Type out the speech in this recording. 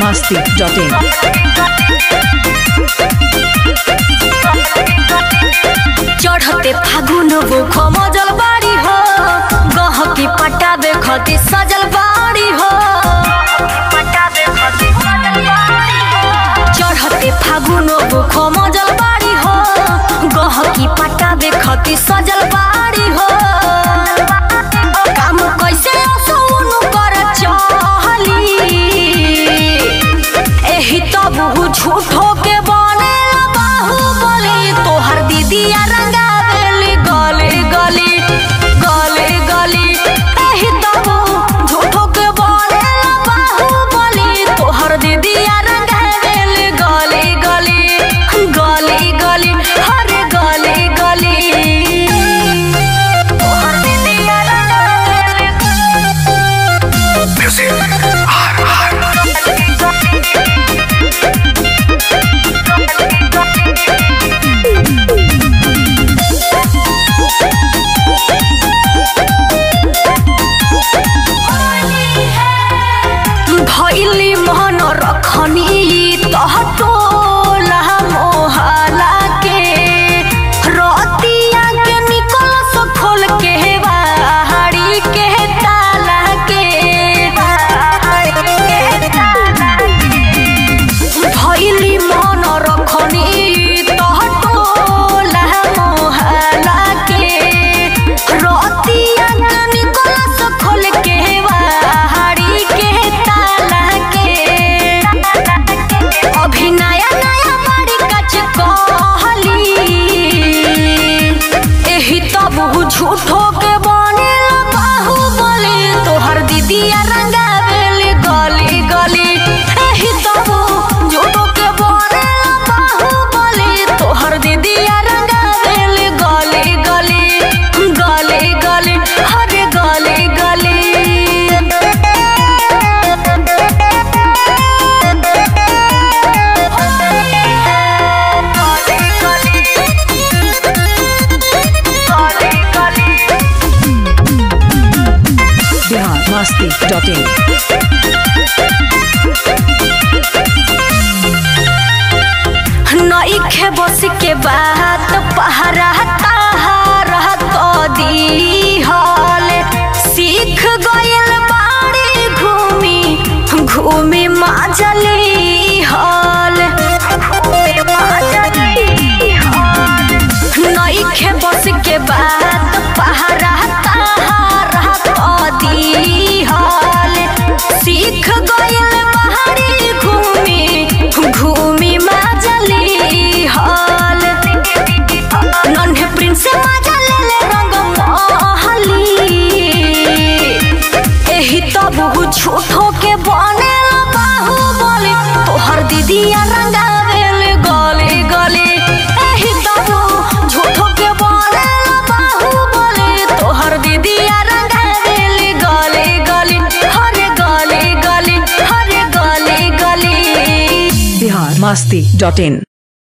masti.in. चढ़ते फागुन बुख मजल बाड़ी हो गहकी पटाबे खती सजल बाड़ी हो चढ़ते फागुन बुख मजल बाड़ी हो गहकी पटाबे खती सजल बाड़ी हो काम कैसे असौनु कर चहली एही तो बहु झूठो के बने बाहुबली तोहर दीदिया रंगावेली गली गली गली गली एही तो बहु झूठो के बने बाहुबली तोहर दीदिया रंगावेली गली गली गली गली हरे गली गली तोहर दीदिया रंगावेली भैली मन रखनी तह टोला मोहला के रतिया के निकल सो खोल के बाहरी के ताला के भैली मन रखनी तह टोला मोहला के रतिया के निकल सो खोल के बाहरी के ताला के अभी नया नया बाड़ी कच कहली एही तो बहु झूठो के बने बाहुबली तोहर दीदिया रंगावेली गली गली एही तो बहु झूठो के बने बाहुबली तोहर दीदिया रंगावेली गली गली गली गली हरे गली गली Bihar masti.in. नईखे बस के बात पहरा ताहारा कदी हल सीख गयल बाड़ी घूमी घूमी माजली हल नईखे बस के बात पहरा ताहारा कदी हल सीख गयल बाड़ी घूमी घूमी माजली हल नन्हे प्रिंस मजा ले ले रंग महली एही तो बहु झूठो के बने बाहुबली तोहर दीदिया रंगावेल गली गली एही तो बहु झूठो के बने बाहुबली तोहर दीदिया रंगावेल गली गली हरे गली गली हरे गली गली Bihar masti.in.